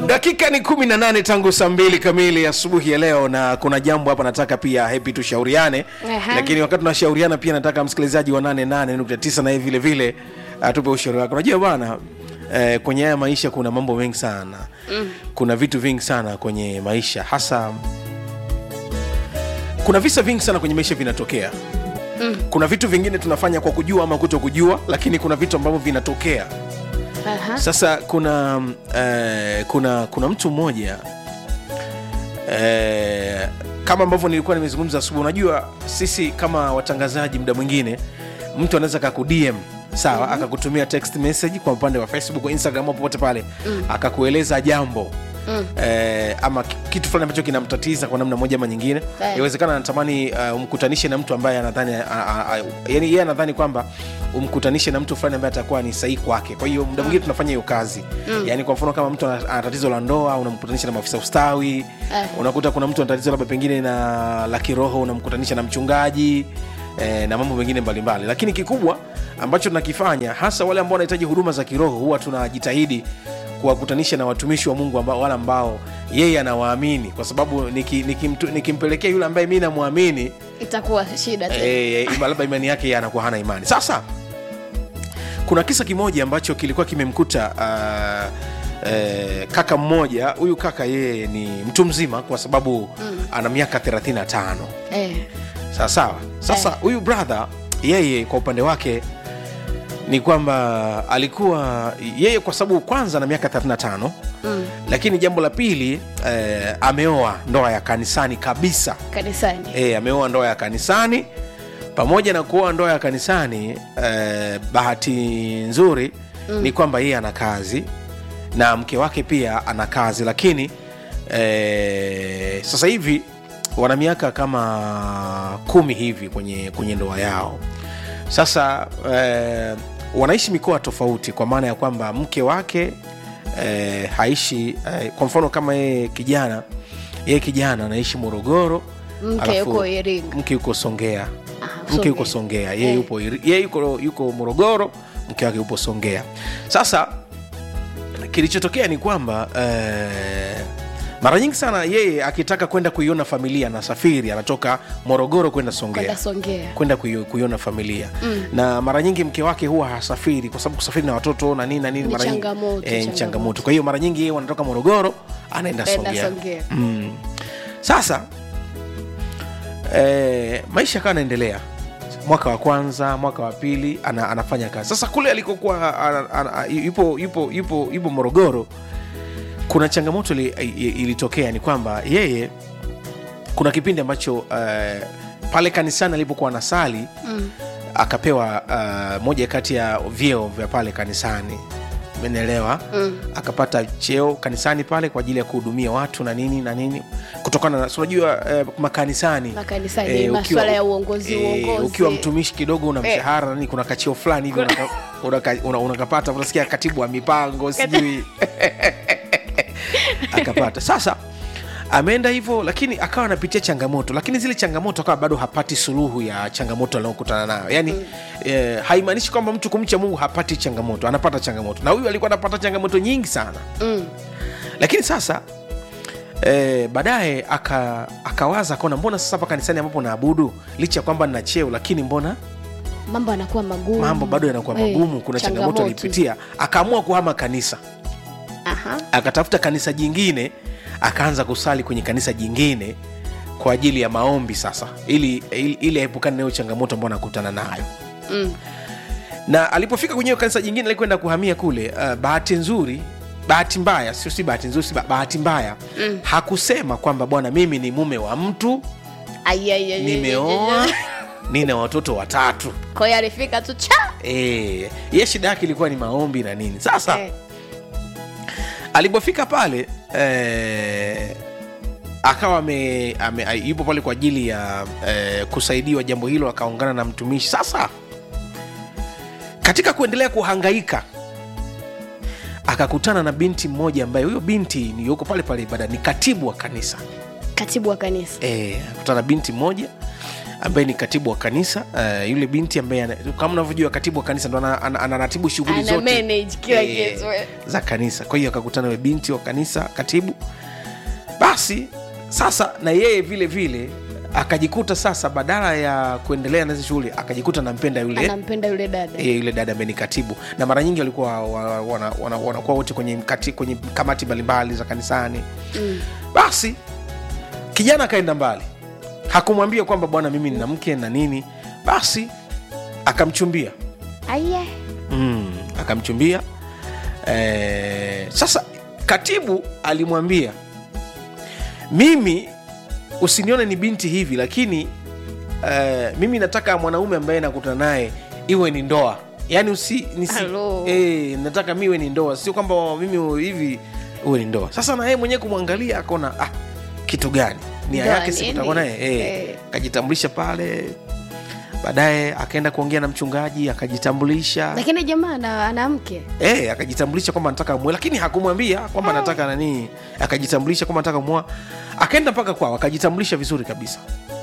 dakika ni kumi na nane tangu saa mbili kamili asubuhi ya leo na kuna jambo hapa nataka pia hepi tushauriane Aha. lakini wakati tunashauriana pia nataka msikilizaji wa 88.9 naye vile vile atupe ushauri wake unajua bwana eh, kwenye haya maisha kuna mambo mengi sana mm. kuna vitu vingi sana kwenye maisha hasa kuna visa vingi sana kwenye maisha vinatokea mm. kuna vitu vingine tunafanya kwa kujua ama kuto kujua lakini kuna vitu ambavyo vinatokea Aha. sasa kuna eh, kuna kuna mtu mmoja eh, kama ambavyo nilikuwa nimezungumza asubuhi unajua sisi kama watangazaji muda mwingine mtu anaweza kakudm sawa mm-hmm. akakutumia text message kwa upande wa facebook instagram au popote pale mm. akakueleza jambo Mm. Eh, ama ki- kitu fulani ambacho kinamtatiza kwa namna moja ama nyingine Eh. inawezekana anatamani uh, umkutanishe na mtu ambaye anadhani a- a- a- yani yeye anadhani kwamba umkutanishe na mtu fulani ambaye atakuwa ni sahihi kwake kwa hiyo muda mwingine tunafanya hiyo kazi mm. yani kwa mfano kama mtu ana ana tatizo la ndoa unamkutanisha na maafisa ustawi Eh. unakuta kuna mtu ana tatizo labda pengine na la kiroho unamkutanisha na mchungaji eh, na mambo mengine mbalimbali lakini kikubwa ambacho tunakifanya hasa wale ambao wanahitaji huduma za kiroho huwa tunajitahidi kuwakutanisha na watumishi wa mungu ambao, wale ambao yeye anawaamini kwa sababu niki- nikimtu- nikimpelekea yule ambaye mi namwamini itakuwa shida tena. eh, ima- labda imani yake yeye anakuwa hana imani sasa kuna kisa kimoja ambacho kilikuwa kimemkuta uh, eh, kaka mmoja huyu kaka yeye ni mtu mzima kwa sababu mm. ana miaka 35 Eh. sawa sawa sasa Eh. huyu brother yeye kwa upande wake ni kwamba alikuwa yeye kwa sababu kwanza na miaka 35 Mm. lakini jambo la pili eh, ameoa ndoa ya kanisani kabisa kanisani e, ameoa ndoa ya kanisani pamoja na kuoa ndoa ya kanisani eh, bahati nzuri mm. ni kwamba yeye ana kazi na mke wake pia ana kazi lakini eh, sasa hivi wana miaka kama kumi hivi kwenye, kwenye ndoa yao sasa eh, wanaishi mikoa tofauti kwa maana ya kwamba mke wake eh, haishi eh, kwa mfano kama yeye kijana yeye kijana anaishi morogoro Mke alafu yuko Iringa. mke yuko songea Ah, mke yuko Songea. songea yeye Eh. yupo, Iri- yeye yuko, yuko morogoro mke wake yupo songea sasa kilichotokea ni kwamba eh, mara nyingi sana yeye akitaka kwenda kuiona familia anasafiri anatoka morogoro kwenda songea kwenda Songea. kwenda kuio- kuiona familia mm. na mara nyingi mke wake huwa hasafiri kwa sababu kusafiri na watoto na nini na nini Ni mara nyingi- changamoto, eh, ni changamoto. changamoto kwa hiyo mara nyingi yeye wanatoka morogoro anaenda Kwenda songea Songea. mm. sasa eh, maisha akawa anaendelea mwaka wa kwanza mwaka wa pili ana, anafanya kazi sasa kule alikokuwa ana- ana- yupo, yupo, yupo, yupo morogoro kuna changamoto ili- i- ilitokea ni kwamba yeye kuna kipindi ambacho uh, pale kanisani alipokuwa nasali Mm. akapewa uh, moja kati ya vyeo vya pale kanisani menelewa Mm. akapata cheo kanisani pale kwa ajili ya kuhudumia watu na nini na nini kutokana na si unajua eh, makanisani Makanisani, eh, maswala ya uongozi, uongozi. ukiwa mtumishi kidogo una Eh. mshahara nani kuna kacheo fulani hivi unaka- unaka- una- unakapata unasikia katibu wa mipango sijui akapata sasa ameenda hivyo lakini akawa anapitia changamoto lakini zile changamoto akawa bado hapati suluhu ya changamoto anaokutana nayo yaani mm. eh, haimaanishi kwamba mtu kumcha mungu hapati changamoto anapata changamoto na huyu alikuwa anapata changamoto nyingi sana Mm. lakini sasa eh, baadaye aka, akawaza akaona mbona sasa hapa kanisani ambapo naabudu licha ya kwamba nina cheo lakini mbona mambo yanakuwa magumu mambo bado yanakuwa Eh, magumu kuna changamoto alipitia akaamua kuhama kanisa Aha. akatafuta kanisa jingine akaanza kusali kwenye kanisa jingine kwa ajili ya maombi sasa ili ili, ili aepukane nayo changamoto ambayo anakutana nayo Mm. na alipofika kwenye hiyo kanisa jingine alikwenda kuhamia kule uh, bahati nzuri bahati mbaya sio si bahati nzuri si ba- bahati mbaya mm. hakusema kwamba bwana mimi ni mume wa mtu Ai, ai, ai, ai, nimeoa ai, ai. nina watoto watatu kwa hiyo alifika tu cha e, ye shida yake ilikuwa ni maombi na nini sasa Eh. alipofika pale eh, akawa ame, ame, yupo pale kwa ajili ya eh, kusaidiwa jambo hilo akaungana na mtumishi sasa katika kuendelea kuhangaika akakutana na binti mmoja ambaye huyo binti ni yuko pale pale ibada ni katibu wa kanisa katibu wa kanisa e, akakutana na binti mmoja ambaye ni katibu wa kanisa uh, yule binti ambaye ana- kama unavyojua katibu wa kanisa ndo ana- ana- anaratibu shughuli Ana zote manage kila eh, kitu. za kanisa kwa hiyo akakutana na binti wa kanisa katibu basi sasa na yeye vile vile akajikuta sasa badala ya kuendelea na hizi shughuli akajikuta nampenda yule anampenda yule dada e, yule dada ambaye ni katibu na mara nyingi walikuwa wa- wana- wana- wanakuwa wote kwenye, kati, kwenye kamati mbalimbali za kanisani Mm. basi kijana akaenda mbali hakumwambia kwamba bwana mimi nina mke na nini basi akamchumbia Aya. mm, akamchumbia e, sasa katibu alimwambia mimi usinione ni binti hivi lakini uh, mimi nataka mwanaume ambaye nakutana naye iwe ni ndoa yaani usi nisi, Hello. eh, nataka miwe ni ndoa sio kwamba mimi hivi uwe ni ndoa sasa na yeye mwenyewe kumwangalia akaona ah, kitu gani nia Ndoa yake nini? sikutakuwa naye eh, Eh. akajitambulisha pale baadaye akaenda kuongea na mchungaji akajitambulisha lakini jamaa ana, ana mke Eh, akajitambulisha kwamba anataka mwe lakini hakumwambia kwamba anataka nani akajitambulisha kwamba anataka mwa akaenda mpaka kwao akajitambulisha vizuri kabisa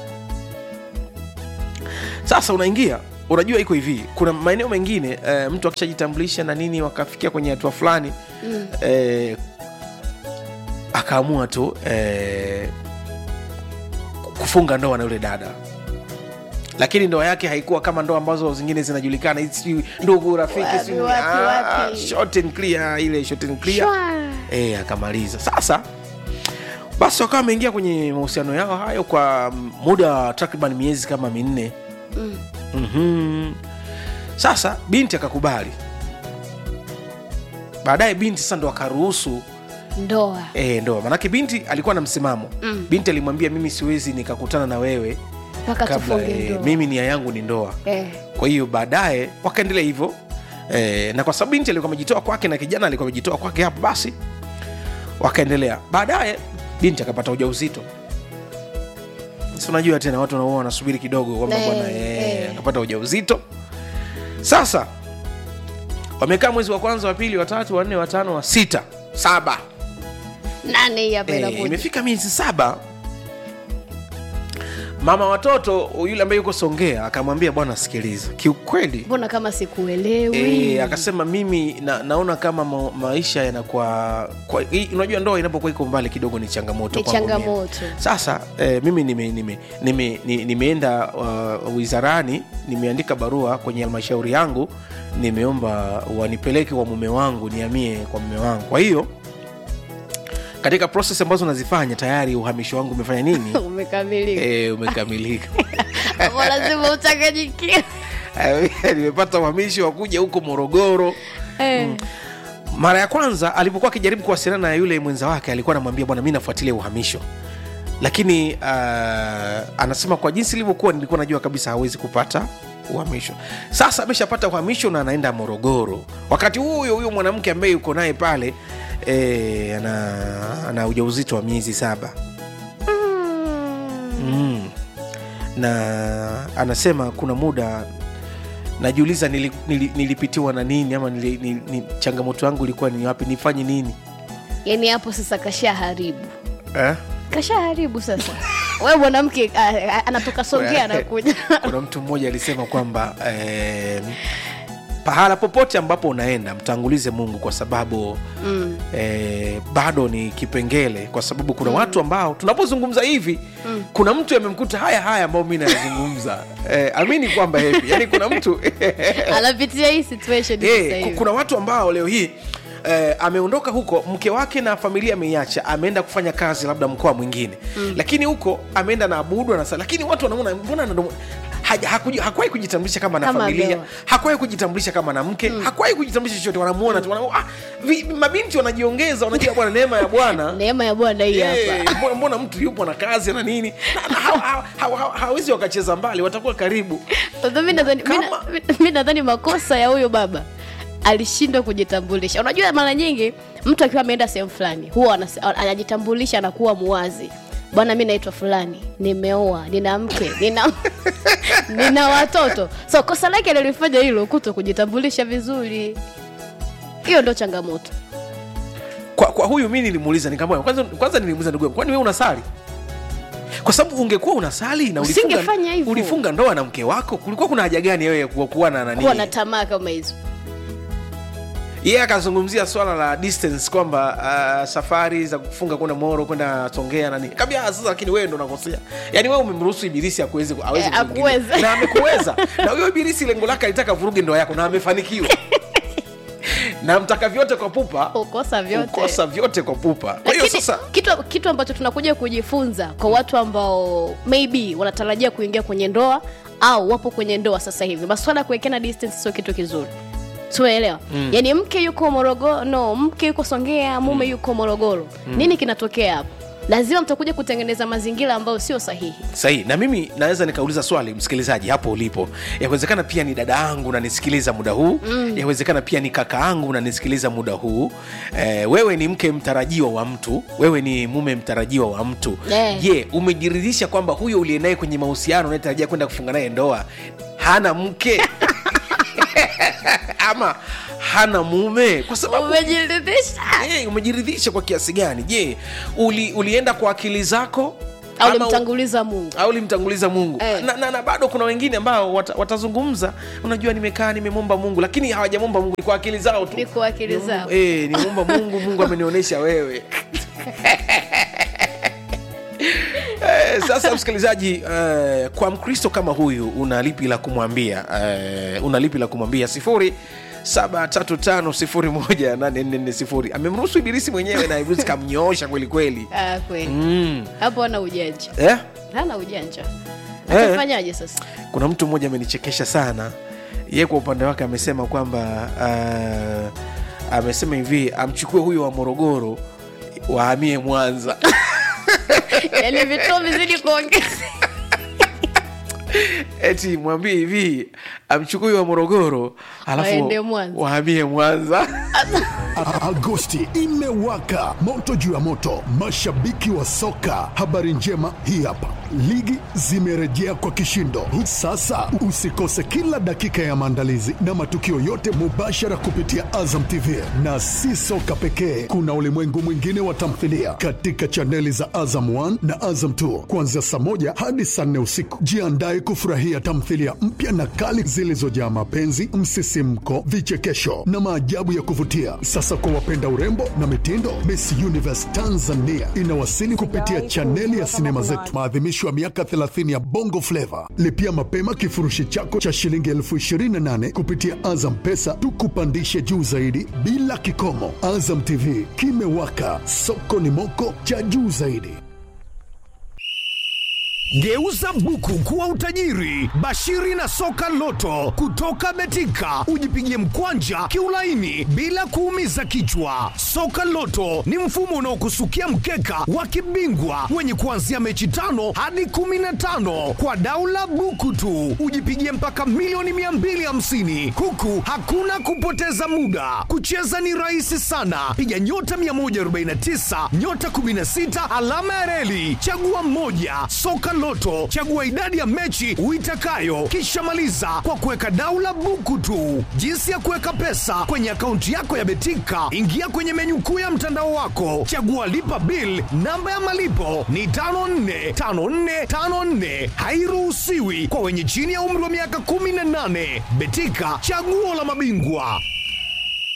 sasa unaingia unajua iko hivi kuna maeneo mengine eh, mtu akishajitambulisha na nini wakafikia kwenye hatua fulani mm. eh, akaamua tu eh, kufunga ndoa na yule dada lakini ndoa yake haikuwa kama ndoa ambazo zingine zinajulikana hizi sijui ndugu rafiki Wapi, sijui- wapi, ah, wapi? short and clear ile short and clear Shwa. e, akamaliza sasa basi wakawa wameingia kwenye mahusiano yao hayo kwa muda wa takriban miezi kama minne Mm. mm-hmm. sasa binti akakubali baadaye binti sasa ndo akaruhusu ndoa e, ndoa manake binti alikuwa na msimamo Mm. binti alimwambia mimi siwezi nikakutana na wewe mpaka kabla tufunge e, ndoa mimi nia yangu ni ndoa eh. kwa hiyo baadaye wakaendelea hivyo e, na kwa sababu binti alikuwa amejitoa kwake na kijana alikuwa amejitoa kwake hapo basi wakaendelea baadaye binti akapata ujauzito si unajua tena watu wanaua wanasubiri kidogo kwamba Eh, bwana eh, eh. akapata ujauzito sasa wamekaa mwezi wa kwanza wa pili watatu wanne watano wa sita saba nane hii hapa Eh, inakuja imefika miezi saba mama watoto yule ambaye yuko songea akamwambia bwana sikiliza kiukweli mbona kama sikuelewi E, akasema mimi na, naona kama ma, maisha yanakuwa kwa, hii- unajua ndoa inapokuwa iko mbali kidogo ni changamoto ni kwangu mimi. changamoto sasa e, mimi nimeenda nime, nime, nime, nimeenda uh, wizarani nimeandika barua kwenye halmashauri yangu nimeomba wanipeleke kwa mume wangu niamie kwa mume wangu kwa hiyo katika proses ambazo nazifanya tayari uhamisho wangu umefanya nini umekamilika e, umekamilika Hapo lazima uchanganyikiwe nimepata uhamisho wa kuja huko morogoro Eh. mara ya kwanza alipokuwa akijaribu kuwasiliana na yule mwenza wake alikuwa anamwambia bwana mi nafuatilia uhamisho lakini uh, anasema kwa jinsi ilivyokuwa nilikuwa najua kabisa hawezi kupata uhamisho sasa ameshapata uhamisho na anaenda morogoro wakati huyo huyo mwanamke ambaye yuko naye pale e, ana, ana ujauzito wa miezi saba mm. na anasema kuna muda najiuliza nili, nili, nilipitiwa na nini ama nili, nili, ni, changamoto yangu ilikuwa ni wapi nifanye nini yaani hapo sasa kashaharibu eh? kashaharibu sasa we mwanamke ah, ah, anatoka songea anakuja kuna mtu mmoja alisema kwamba eh, pahala popote ambapo unaenda mtangulize mungu kwa sababu mm. eh, bado ni kipengele kwa sababu kuna watu ambao tunapozungumza hivi Mm. kuna mtu amemkuta haya haya ambayo mi nayazungumza eh, amini kwamba hivi yani kuna mtu anapitia hii situation sasa Eh, ku- hivi kuna watu ambao leo hii Eh, ameondoka huko mke wake na familia ameiacha ameenda kufanya kazi labda mkoa mwingine mm. lakini huko ameenda na abudu na lakini watu wanaona mbona ndo- haja- hakuji- hakuwahi kujitambulisha kama na Kama familia ameoa. hakuwahi kujitambulisha kama na mke mm. hakuwahi kujitambulisha chochote wanamuona tu wana, ah, vi, mabinti wanajiongeza wanajua bwana neema ya bwana neema ya bwana hii Eh, hapa mbona, mbona mtu yupo na kazi na nini Na- na hawa- hawa- hawa- hawa- hawezi wakacheza mbali watakuwa karibu Sasa mi nadhani- mi na- Kama- mi- mi nadhani makosa ya huyo baba alishindwa kujitambulisha unajua mara nyingi mtu akiwa ameenda sehemu fulani huwa anas- anajitambulisha anakuwa muwazi bwana mi naitwa fulani nimeoa nina mke nina, nina watoto so kosa lake alilifanya hilo kuto kujitambulisha vizuri hiyo ndo changamoto kwa, kwa huyu mi nilimuuliza nikamwambia kwanza, kwanza nilimuuliza ndugu yangu kwani wewe unasali kwa sababu ungekuwa unasali na ulifunga, Usingefanya hivyo. ulifunga ndoa na mke wako kulikuwa kuna haja gani wewe kuwa, kuwa na nani kuwa na tamaa kama hizo yeye akazungumzia swala la distance kwamba uh, safari za kufunga kwenda moro kwenda songea nani kabia sasa lakini wewe ndo unakosea yaani wewe umemruhusu ibilisi akuweze aweze Eh, kuingilia. akuweze. na amekuweza na huyo ibilisi lengo lake alitaka vuruge ndoa yako na amefanikiwa na mtaka vyote kwa pupa ukosa vyote ukosa vyote kwa pupa kwa hiyo lakini sasa kitu, kitu ambacho tunakuja kujifunza kwa watu ambao maybe wanatarajia kuingia kwenye ndoa au wapo kwenye ndoa sasa hivi maswala ya kuwekeana distance sio kitu kizuri tunaelewa mm. yaani mke yuko morogoro no mke yuko songea mume yuko morogoro mm. nini kinatokea hapo lazima mtakuja kutengeneza mazingira ambayo sio sahihi sahihi na mimi naweza nikauliza swali msikilizaji hapo ulipo yawezekana pia ni dada yangu unanisikiliza muda huu mm. yawezekana pia ni kaka yangu unanisikiliza muda huu eh, wewe ni mke mtarajiwa wa mtu wewe ni mume mtarajiwa wa mtu Eh. je umejiridhisha kwamba huyo uliye naye kwenye mahusiano unayetarajia kwenda kufunga naye ndoa hana mke ama hana mume kwa sababu umejiridhisha hey, umejiridhisha kwa kiasi gani je uli, ulienda kwa akili zako au ama- limtanguliza mungu au limtanguliza mungu Eh. na, na, na bado kuna wengine ambao wat, watazungumza unajua nimekaa nimemwomba mungu lakini hawajamwomba mungu ni kwa akili zao tu Ni kwa akili Ni- zao. eh, nimemwomba mungu mungu amenionyesha wewe Eh, sasa msikilizaji eh, kwa mkristo kama huyu una lipi la kumwambia eh, una lipi la kumwambia sifuri 735 amemruhusu ibilisi mwenyewe na ibilisi kamnyoosha kweli kweli ah, kweli mm. hapo hana ujanja eh? hana ujanja Eh. atafanyaje sasa kuna mtu mmoja amenichekesha sana ye kwa upande wake amesema kwamba uh, amesema hivi amchukue huyo wa morogoro wahamie mwanza yaani vituo vizidi kuongeza eti mwambie hivi amchukue huyo wa morogoro Waende alafu Mwanza. wahamie mwanza A- Agosti imewaka moto juu ya moto, mashabiki wa soka. Habari njema hii hapa, ligi zimerejea kwa kishindo. Sasa usikose kila dakika ya maandalizi na matukio yote mubashara kupitia Azam TV, na si soka pekee, kuna ulimwengu mwingine wa tamthilia katika chaneli za Azam 1 na Azam 2 kuanzia saa moja hadi saa nne usiku. Jiandae kufurahia tamthilia mpya na kali zilizojaa mapenzi, msisimko, vichekesho na maajabu ya kuvutia. Sasa kwa wapenda urembo na mitindo, Miss Universe Tanzania inawasili kupitia chaneli ya sinema zetu, maadhimisho ya miaka 30 ya Bongo Flava. Lipia mapema kifurushi chako cha shilingi elfu 28 kupitia Azam Pesa, tukupandishe juu zaidi bila kikomo. Azam TV kimewaka, soko ni moko cha juu zaidi. Geuza buku kuwa utajiri. Bashiri na soka loto kutoka Betika, ujipigie mkwanja kiulaini bila kuumiza kichwa. Soka loto ni mfumo unaokusukia mkeka wa kibingwa wenye kuanzia mechi tano hadi kumi na tano kwa daula buku tu, ujipigie mpaka milioni 250 huku hakuna kupoteza muda. Kucheza ni rahisi sana, piga nyota 149 nyota 16 alama ya reli, chagua mmoja. Soka Loto, chagua idadi ya mechi uitakayo, kisha maliza kwa kuweka daula buku tu. Jinsi ya kuweka pesa kwenye akaunti yako ya Betika, ingia kwenye menyu kuu ya mtandao wako, chagua lipa bill. Namba ya malipo ni 545454, hairuhusiwi kwa wenye chini ya umri wa miaka 18. Betika, chaguo la mabingwa.